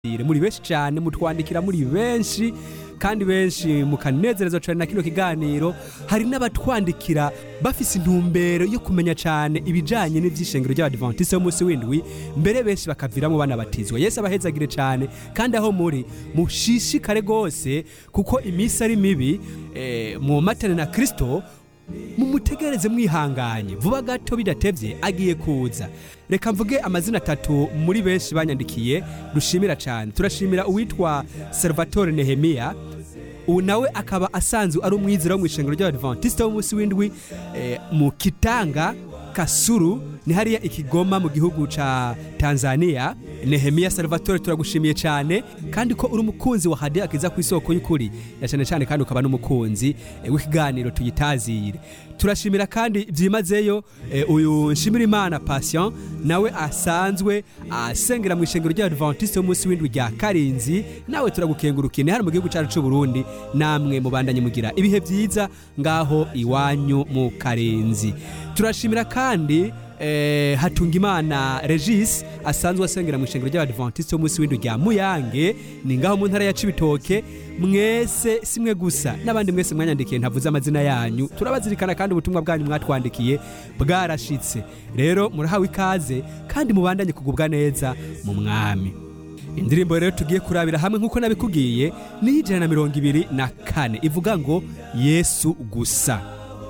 muri benshi cyane mutwandikira muri benshi kandi benshi mukanezerezwa cyane na kino kiganiro hari n'abatwandikira bafise intumbero yo kumenya cyane ibijanye n'ivyishengero ry'abadivantiste b'umunsi w'indwi mbere benshi bakaviramo banabatizwa yesu abahezagire cyane kandi aho muri mushishikare rwose kuko iminsi ari mibi eh, mumatane na kristo mumutegereze mwihanganye vuba gato bidatevye agiye kuza reka mvuge amazina atatu muri benshi banyandikiye dushimira cyane turashimira uwitwa salvatore nehemiya ubu nawe akaba asanzwe ari umwizera wo mu ishengero ry'abadivantiste b'umunsi w'indwi eh, mu kitanga kasuru ni hariya ikigoma mu gihugu ca tanzania nehemiya salvatore turagushimiye cyane kandi ko uri umukunzi wa hadiya akiza ku isoko y'ukuri ya cyane cyane kandi ukaba n'umukunzi eh, w'ikiganiro tuyitazire turashimira kandi byimazeyo eh, uyu nshimira imana patient nawe asanzwe asengera mu ishengero ry'abadivantiste b'umunsi w'indwi rya karinzi nawe turagukengurukiye ni hano mu gihugu cyacu cy'u burundi namwe mubandanye mugira ibihe byiza ngaho iwanyu mu karenzi turashimira kandi eh, hatungimana regis asanzwe asengera mu ishengero ry'abadivantiste b'umunsi w'indwi rya muyange ni ngaho mu ntara ya cibitoke mwese simwe gusa n'abandi mwese mwanyandikiye ntavuze amazina yanyu turabazirikana kandi ubutumwa bwanyu mwatwandikiye bwarashitse rero murahawe ikaze kandi mubandanye kugubwa neza mu mwami indirimbo rero tugiye kurabira hamwe nk'uko nabikubwiye ni ijana na mirongo ibiri na kane ivuga ngo yesu gusa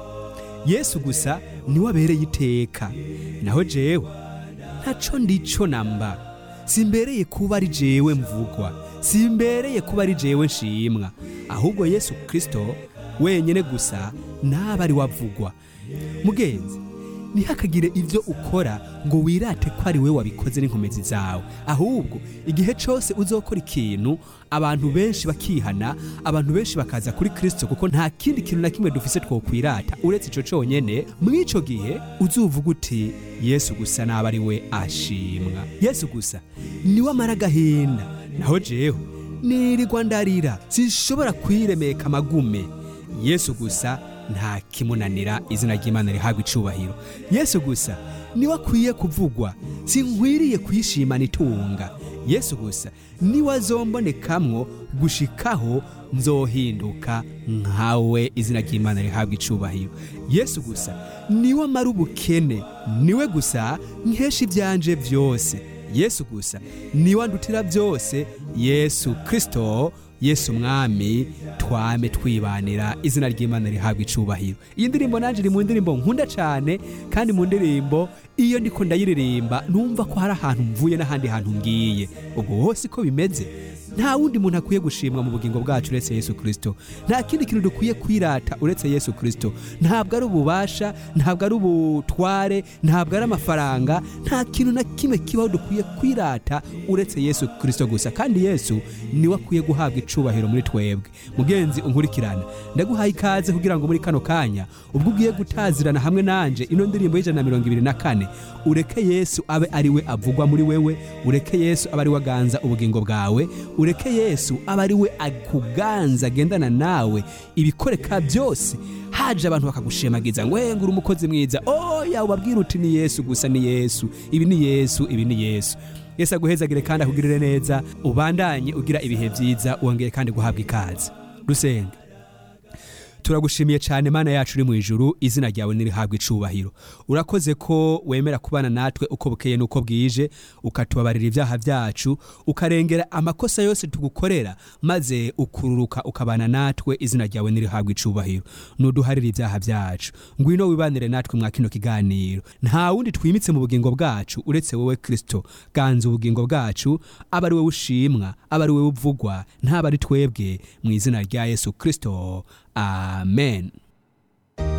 yesu gusa niwe abereye iteka naho jewe ntaco ndico namba simbereye kuba ari jewe mvugwa simbereye kuba ari jewe nshimwa ahubwo yesu kristo wenyene gusa naba ari wavugwa mugenzi ntihakagire ibyo ukora ngo wirate ko ari we wabikoze n'inkomezi zawe ahubwo igihe cyose uzokora ikintu abantu benshi bakihana abantu benshi bakaza kuri kirisito kuko nta kindi kintu na kimwe dufise twokwirata uretse icyo cyonyine mw'icyo gihe uzuvuga uti yesu gusa naba ari we ashimwa yesu gusa niwe amara agahinda naho jewe nirirwa ndarira sinshobora kwiremeka amagume yesu gusa nta kimunanira izina ry'imana rihabwa icubahiro yesu gusa niwe akwiye kuvugwa sinkwiriye kwishimana itunga yesu gusa niwe azombonekamwo gushikaho nzohinduka nkawe izina ry'imana rihabwa icubahiro yesu gusa niwe amara ubukene niwe gusa nkesha ibyanje byose yesu gusa niwe andutira byose yesu kristo yesu mwami twame twibanira izina ry'imana rihabwa icubahiro iyi ndirimbo nanjye iri mu ndirimbo nkunda cyane kandi mu ndirimbo iyo ndiko ndayiririmba numva ko hari ahantu mvuye n'ahandi hantu ngiye ubwo hose ko bimeze nta wundi muntu akwiye gushimwa mu bugingo bwacu uretse yesu kirisito nta kindi kintu dukwiye kwirata uretse yesu kirisito ntabwo ari ububasha ntabwo ari ubutware ntabwo ari amafaranga nta kintu na kimwe kibaho dukwiye kwirata uretse yesu kirisito gusa kandi yesu niwe akwiye guhabwa icubahiro muri twebwe mugenzi unkurikirana ndaguhaye ikaze kugira ngo muri kano kanya ubwo ugiye gutazirana hamwe nanje ino ndirimbo y'ijana na mirongo ibiri na kane ureke yesu abe ari we avugwa muri wewe ureke yesu abe ari we aganza ubugingo bwawe ureke yesu abe ari we akuganza agendana nawe ibikoreka byose haje abantu bakagushemagiza ngo ngura umukozi mwiza oya ubabwira uti ni yesu gusa ni yesu ibi ni yesu ibi ni yesu yesu aguhezagire kandi akugirire neza ubandanye ugira ibihe byiza wongere kandi guhabwa ikaze dusenge turagushimiye cyane mana yacu uri mu ijuru izina ryawe nirihabwa icubahiro urakoze ko wemera kubana natwe uko bukeye n'uko bwije ukatubabarira ibyaha byacu ukarengera amakosa yose tugukorera maze ukururuka ukabana natwe izina ryawe nirihabwa icubahiro nuduharira ibyaha byacu ngwino wibanire natwe mwa kino kiganiro nta wundi twimitse mu bugingo bwacu uretse wowe kristo ganza ubugingo bwacu aba ari wowe ushimwa aba ari wowe uvugwa ntaba ari twebwe mu izina rya yesu kristo amen